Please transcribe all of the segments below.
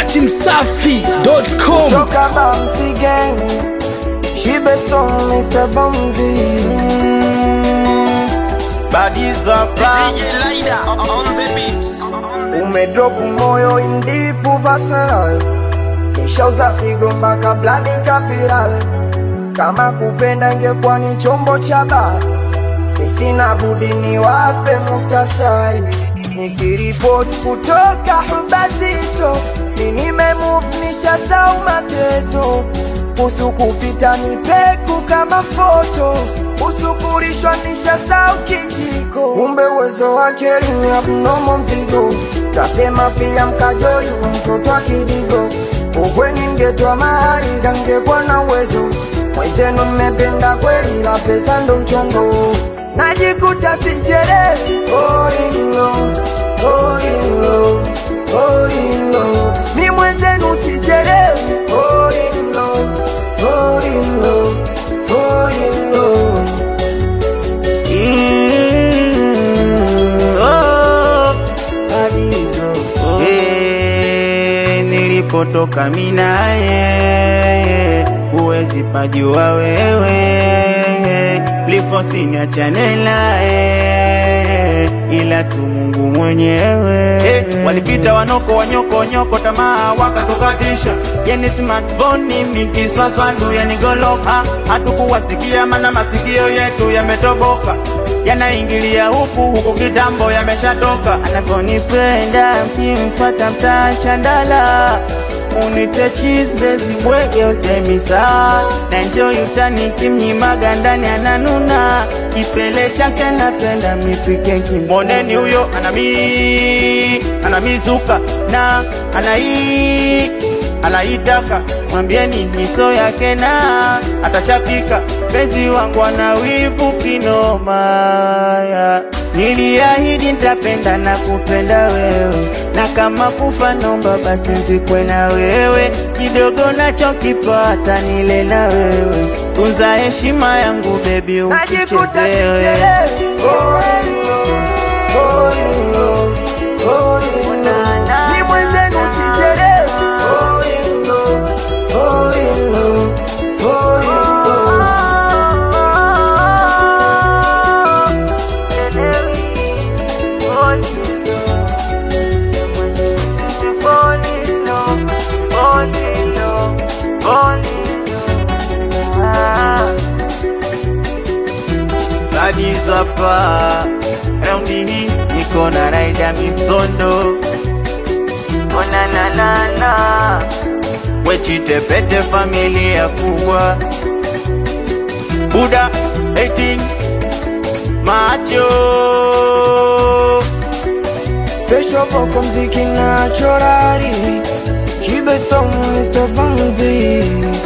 dachimsafi.com Toka Bamsi Gang, Shibe Stone, Mr. Bamsi. Badizapa, umedrop moyo in deep personal, nishauza figo mpaka blood capital. Kama kupenda ingekuwa ni chombo cha baa, nisina budi niwape muktasari. Nikiripoti kutoka Hubazito, ni nimemove nishasau mateso kusu kupita ni peku kama foto usukurishwa nishasau kijiko kumbe uwezo wake ni abnomo mzigo tasema pia mkajoli wa mtoto wa kidigo ukweni ngetwa mahari kangekwa na uwezo mwezenu mmependa kweli la pesa ndo mchongo najikuta sijelewi orino orino orino mi mwenzenu sijelewi orino orino orino nilipotoka minaye huwezi pajua wewe lifosiniachane naye ila tu Mungu mwenyewe eh, walipita wanoko wanyoko nyoko tamaa wakatukatisha yani smartphone mikiswaswandu yanigoloka hatukuwasikia mana masikio yetu yametoboka yanaingilia huku huku kitambo yameshatoka anavyonipenda mkimfata mtashandala unite chisbezi bwege utemisa na njo yutani kimnyimaga ndani ananuna kipele chake napenda mipike kimboneni huyo anami anamizuka na anai anaitaka mwambieni niso yake na atachapika penzi wangu ana wivu kinomaya niliahidi nitapenda na kupenda wewe na kama kufa nomba basi nzikwe na wewe kidogo nachokipata nile na wewe tunza heshima yangu bebi najikuta usichezewe sijelewi orino orino orino mi mwenzenu sijelewi orino orino orino Badizapa raundi hii niko na raida misondo onananana wechitepete familia kubwa buda 18 macho Special boko mziki na chorari Chibe stone Mr. Bamzi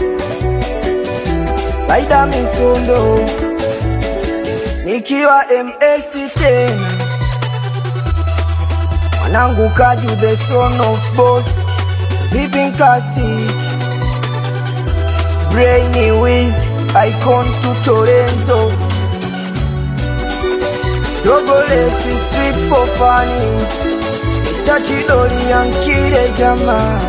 Laida misondo Nikiwa MS tena Mwanangu kaju the son of boss Zipping casti Brainy Wiz Icon to Torenzo Dogolesi street for funny Tachidori yankire jama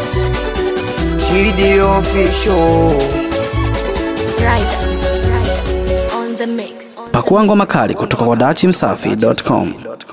Chidi official Rider, Rider, on the mix. pakua ngoma kali kutoka kwa dachimsafi.com